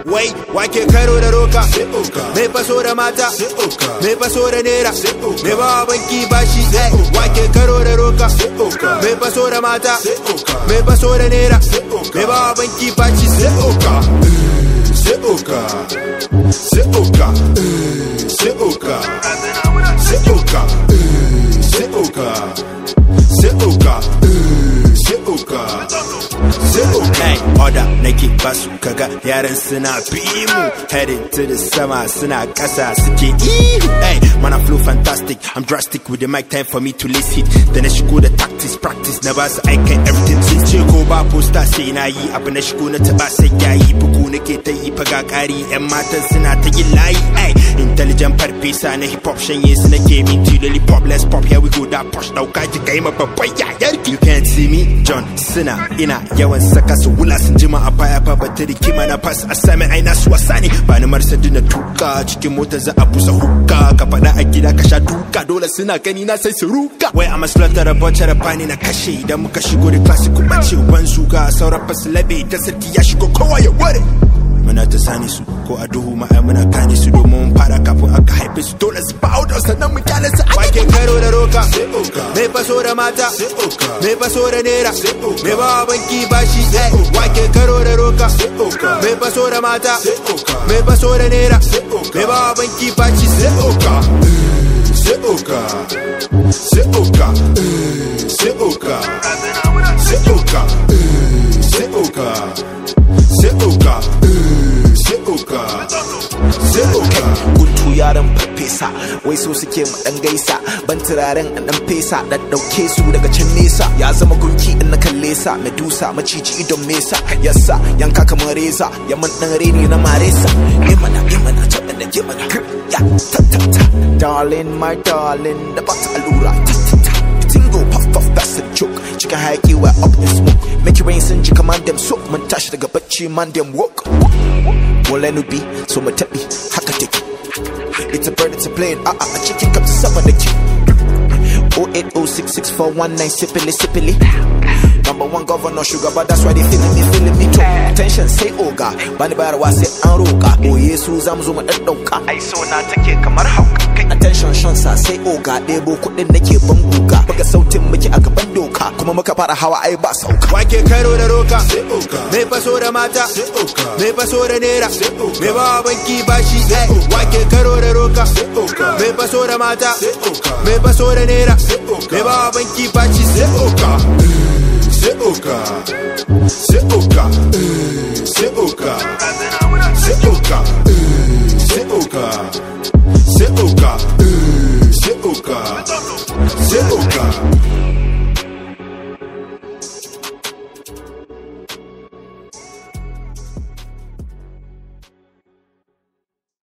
wai wake karo da roka mai faso da mata mai faso da nera mai ba banki bashi wake karo da roka mai faso da mata mai faso da nera mai ba banki bashi sai oka C'est Oka, c'est Oka, c'est Oka, c'est Oka, c'est Oka, c'est Oka, c'est Oka, c'est Oka. Hey, order nake basu kaga yaran suna bi mu heading to the sama suna kasa suke ihu hey man I flow fantastic I'm drastic with the mic time for me to list hit then I shigo da tactics practice na basu aikin everything sun ce ko ba poster sai na yi abu na shigo na taba sai yayi bugu nake ta yi faga kari yan matan suna ta yin layi hey intelligent farfesa na hip hop shanye su nake minti lollipop let's pop here we go da push dauka ji kai ma babban yayar you can't see me John suna ina yawan saka su wula sun jima a baya ba bata rikima na pass a sami aina su wasa ne ba ni marsadi na tuka cikin mota za a busa hukka ka faɗa a gida ka sha duka dole suna gani na sai su ruka wai a maslata da bacce da fani na kashe idan muka shigo da classic bace ban suga sauran fasu labe ta sarki ya shigo kowa ya ware muna ta sani su ko a duhu ma ai muna kane su domin mun fara kafin aka haife su dole su ba da sannan mu kyale su wake karo da roka mai faso da mata mai faso da nera mai ba banki bashi wake karo da roka mai faso da mata mai faso da nera mai ba banki bashi sai oka C'est Oka, c'est Oka, c'est Oka, c'est Oka, c'est Oka, c'est Oka, c'est Oka, c'est Oka. guntu yaran farfesa wai so suke mu dan gaisa ban turaren an dan fesa da dauke su daga can nesa ya zama gunki in na kalle sa medusa maciji idon mesa yassa yanka kamar reza ya man dan reni na maresa imana imana ta da jimana ya ta ta ta darling my darling da ba ta allura ta ta ta tingo puff puff that's a joke cikin hayaki wa up in smoke make it rain sun ji kamar dem so mun tashi daga bacci man dem woke Wala nubi so mu taɓi haka take It's a bird, it's a plane, ah ah, a chicken come sama da ki 0806641 sippily sippily Number one governor shugaba that's why they feeling me feeling me too Attention sai oga bani bayarwa sai an roka Oye su zamu zo mu daddauka Ai so na take kamar hauka Kai attention shan sa sai oga ɗebo kuɗin nake ban guga Buga sautin muke a gaban doka kuma muka fara hawa ai ba sauka wake karo da roka mai faso da mata mai faso da nera mai ba banki bashi wake karo da roka mai faso da mata mai faso da nera mai ba banki bashi sai oka C'est Oka, c'est Oka, c'est Oka, c'est Oka, c'est Oka,